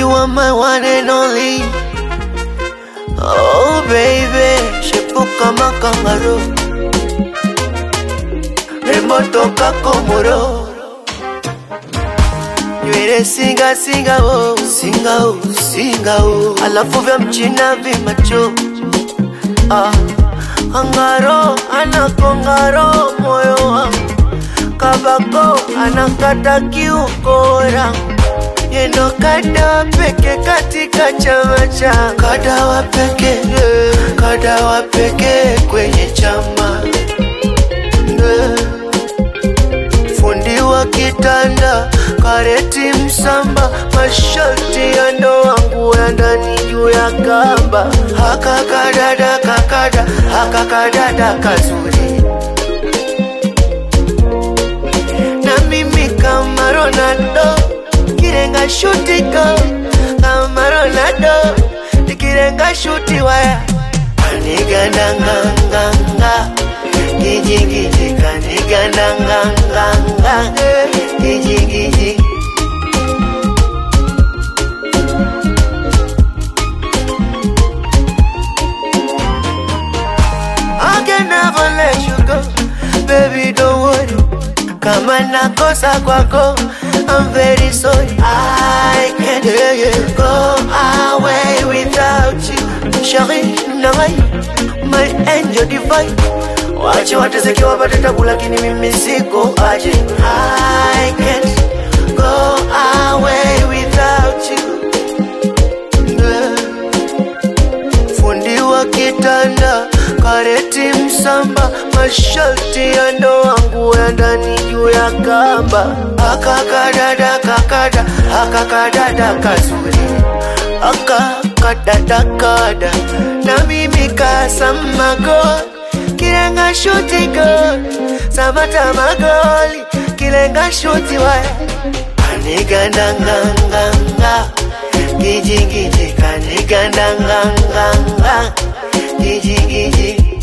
You are my one and only. Oh baby, shepu kama kangaroo, rembo toka Komoro. Nywele singa singa oh, singa oh, singa oh, alafu vya mchina vimacho ah. Angaro anakongaro moyo wangu kabako anakata kiukora yendo kada peke katika chama cha kadawa peke kadawa peke kwenye chama Eh. fundi wa kitanda kareti msamba masharti ya ndoa nguo ya ndani juu ya kamba hakakadada kakada hakakadada kazuri na mimi kama Ronaldo kirenga shuti go kama Ronaldo nikirenga shuti waya kanigandanganganga gijigiji kanigandanganganga gijigiji I can never let you go, baby. Don't worry. Kama nakosa kwako, I'm very sorry. I can't go away without you, Shari Nangai, my angel divine. Wache wateseke wapate tabu, lakini mimi siko aje. I can't go away without you. Yeah fundi wa kitanda kareti msamba masharti ya ndoa nguo ya ndani juu ya kamba akakadada kakada akakadada kazuri akakadada kada na mimi kasamago kilenga shuti gol samata magoli kilenga shuti waya kanigandanganganga gijigiji kanigandanganganga gijigiji